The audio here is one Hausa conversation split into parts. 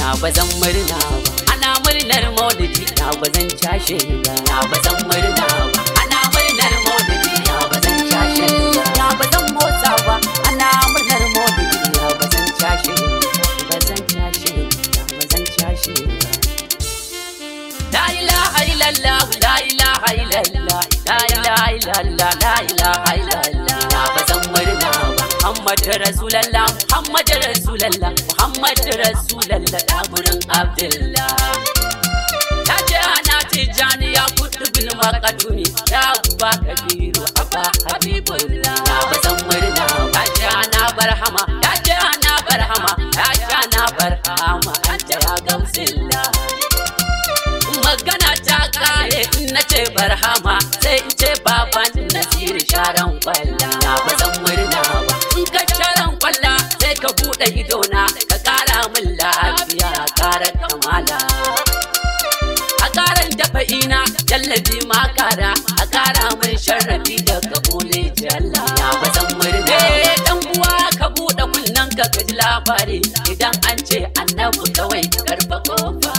na ba zan murna ba ana murnar maulidi na ba zan cashe ba na ba zan murna ba ana murnar maulidi na ba zan cashe ba na ba zan motsa ba ana murnar maulidi na ba zan cashe ba zan cashe na ba zan cashe ba La ilaha illallah, la ilaha illallah, la ilaha illallah, la ilaha illallah. Na ba zan murna ba. Muhammad Rasulallah, Muhammad Rasulallah, Muhammad Rasulallah, ɗaburin Abdullah. Ta ce ana tijjani ya kudu bin makaduni, ya ba kabiru abba habibullah. Na ba zan murna ba. Ta ce ana barhama, ta ce ana barhama, ta ce ana barhama, an ta ya gamsillah. magana ta kare in na ce barhama sai in ce baban nasiri sharan kwalla na ba zan murna ba in ka sharan kwalla sai ka bude idona ka kara min lafiya kara kamala a karan dafa ina jallabi ma kara a kara min sharrafi da kabule jalla na ba zan murna eh dan uwa ka bude kunnen ka ka ji labari idan an ce annabi kawai karfa kofa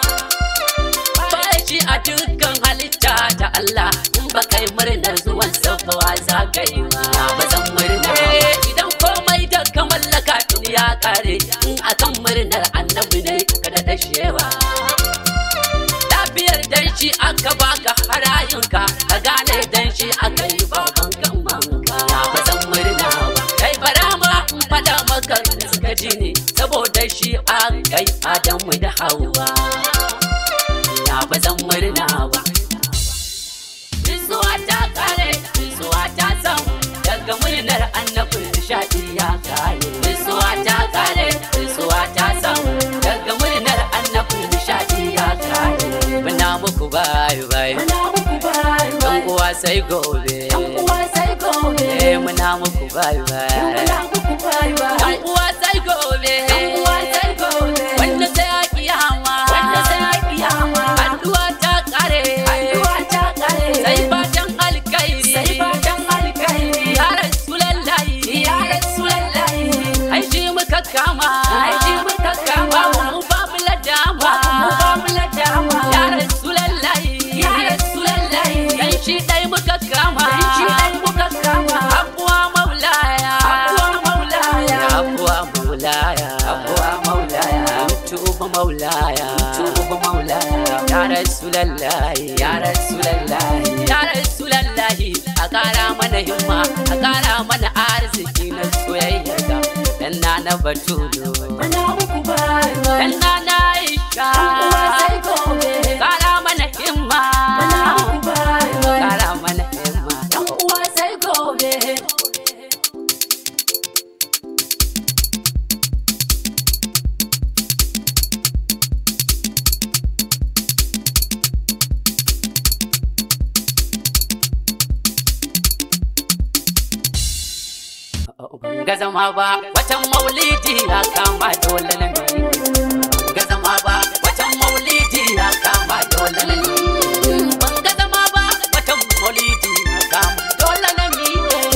shi a dukkan halitta ta Allah in ba kai murnar zuwan safawa za ka yi ma ba zan murna idan komai da ka mallaka tun ya kare in akan murnar annabi ne ka da dashewa lafiyar dan shi aka baka harayinka ka gane dan shi aka yi baban kan manka ba zan murna ba kai bara ma in fada maka suka ji ne saboda shi aka yi adamu da hawa na ba zan murna ba. Risuwa ta kare, risuwa ta samu, daga murnar annabin nishaɗi ya kare. Risuwa ta kare, risuwa ta samu, daga murnar annabin nishaɗi ya kare. Muna muku bayu bayu, ɗan uwa sai gobe. Eh muna muku bayu bayu. Ɗan uwa sai gobe. Wanda sai a kiyama. Addu'a ta kare. Sai fatan alkairi. Ya Rasulallahi. Ai shi muka kama. Ba mu babu ladama. Ya Rasulallahi. Dan shi dai muka kama. Abuwa maulaya. Abuwa maulaya. Tuba maulaya. Ya Rasulallahi. Ya Rasulallahi. Ya Rasulallahi. A ƙara mana himma, a ƙara mana arziki na soyayya ga dan na Batulu. Dan na Aisha. Ƙara mana himma. Ƙara mana himma. ga zama ba watan maulidi ya kama dole na mi ga zama ba watan maulidi ya kama dole na mi ban ga zama ba watan maulidi ya kama dole na mi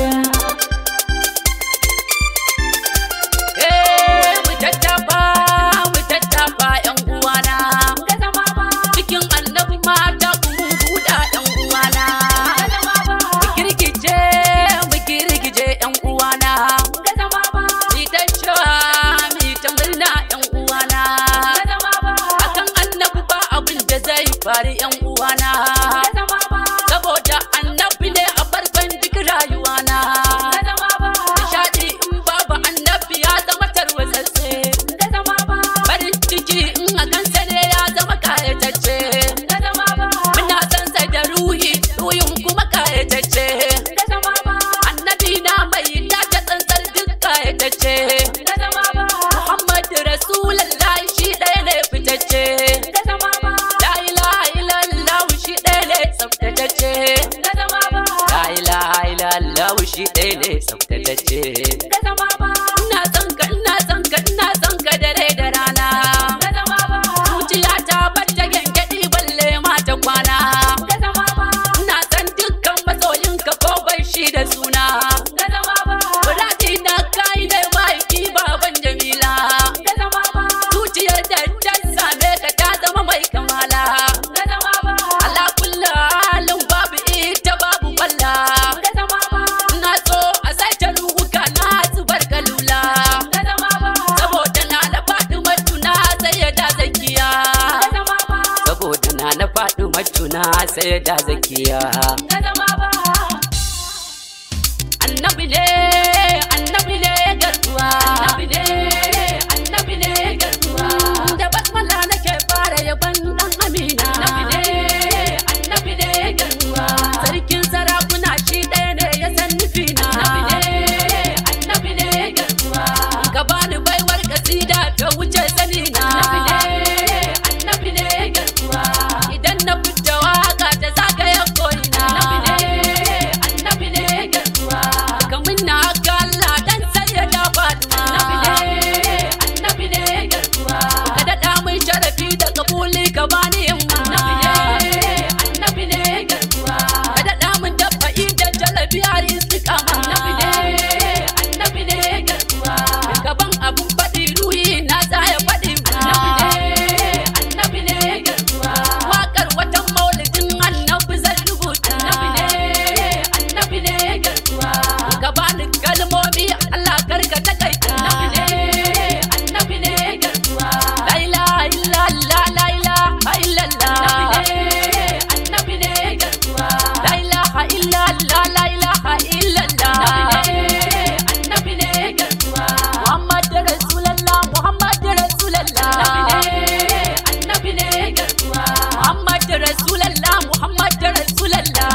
eh mu tattafa mu tattafa yan uwana cikin annabi mata ku buɗa yan uwana mu girgije mu girgije yan uwana mi ta cewa mi ta murna yan uwana akan annabi ba abin da zai faru yan uwana saboda annabi ne a farkon duk rayuwana nishadi in babu annabi ya zama tarwatsatse farin ciki in a kansa ne ya zama kayatacce muna san sa da ruhi ruhin kuma kayatacce annabi na mai dace tsantsar duk kayatacce muhammadu rasulallah shi ɗaya ne fitacce la ilaha illallah shi ɗaya ne tsaftatacce la ilaha illallah shi ɗaya ne tsaftatacce ina son ka ina son ka ina son ka dare da rana zuciya ta bata gyangyaɗi balle mata kwana ina son dukkan masoyinka ko bai shi da suna Muradi na kai da mahaifi baban Jamila zuciyar da sai da zakiya ka zama ba annabi ne annabi ne garkuwa annabi ne annabi ne garkuwa da basmala nake fara yaban dan amina annabi ne annabi ne garkuwa sarkin sarakuna shi ɗaya ne ya san nufina annabi ne annabi ne garkuwa ka bani baiwar kasida ta wuce sanina annabi ne annabi ne garkuwa idan na fita waka ta zagaya ko'ina annabi ne annabi ne garkuwa kamun na haka Allah dan sai ya da Fatima annabi ne garkuwa ka daɗa min sharafi da kabuli ka bani himma annabi ne garkuwa ka daɗa min dafa'i da jalabi har istiqama annabi ne garkuwa gaban abun faɗi ruhi na tsaya faɗi annabi ne garkuwa Wakar watan maulidin annabi zan rubuta annabi ne garkuwa ka bani kalmomi Allah karka takaita annabi ne garkuwa la ilaha illallah la ilaha illallah annabi ne garkuwa la ilaha illallah la ilaha illallah annabi ne garkuwa Muhammad Rasulallah Muhammad Rasulallah annabi ne garkuwa Muhammad Rasulallah Muhammad Rasulallah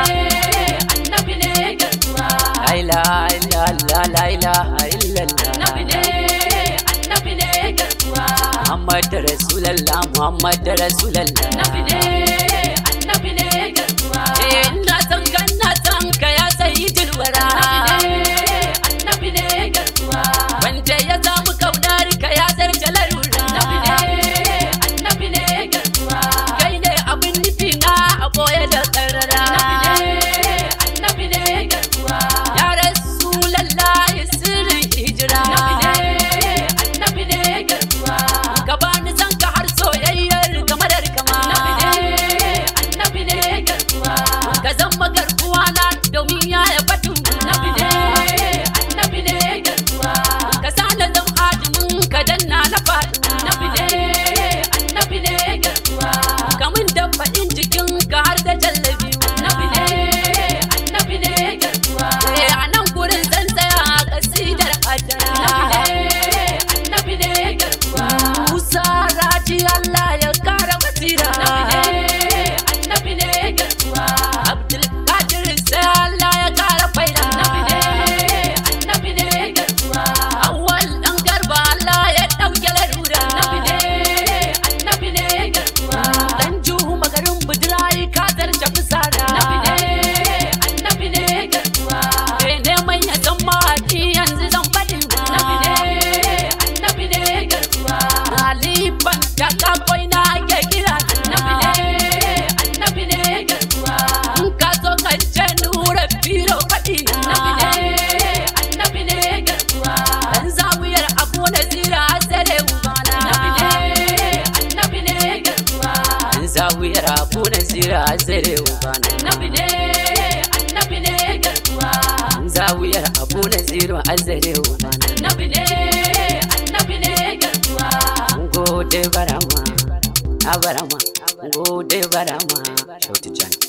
annabi ne garkuwa La ilaha illallah la ilaha illallah annabi ne annabi ne garkuwa Muhammad Rasulallah Muhammad Rasulallah annabi ne annabi ne garkuwa Eh ina san ka ina san ka ya sayyidul wara annabi ne garkuwa wanda ya samu kaunar ka ya zarce larura annabi ne garkuwa kai ne abin nufi na a boye da karara annabi ne garkuwa ya Rasulallah sirrin hijira annabi ne garkuwa ka bani san ka har soyayyar kamar kama annabi ne garkuwa ka zama garkuwa na domin ya ya batun annabi ne annabi ne garkuwa ka sa na zam adumin ka danna na faɗi annabi ne annabi ne garkuwa kamun da faɗin jikin ka har da jallabi annabi ne annabi ne garkuwa Eh, a nan gurin zan tsaya a kasidar adara annabi ne garkuwa Musa raji Allah ya kara basira annabi ne garkuwa Abdul Qadir sai Allah ya kara faida annabi ne garkuwa Awwal dan garba Allah ya dauke larura annabi ne garkuwa Dan juhu magarin budirai ka zarce fusara annabi ne garkuwa Kai neman ya san mawaƙi yanzu zan faɗin annabi ne garkuwa Halifan da kakoi na ake kira annabi ne garkuwa In ka so ka ce nura filo faɗi annabi ne garkuwa Dan zawiyar abu na zira sare ubana annabi ne garkuwa Dan zawiyar abu na zira sare ubana annabi ne annabi ne garkuwa Dan zawiyar abu na zira sare ubana annabi ne annabi ne garkuwa Gode barama, a barama, gode barama, shautu can.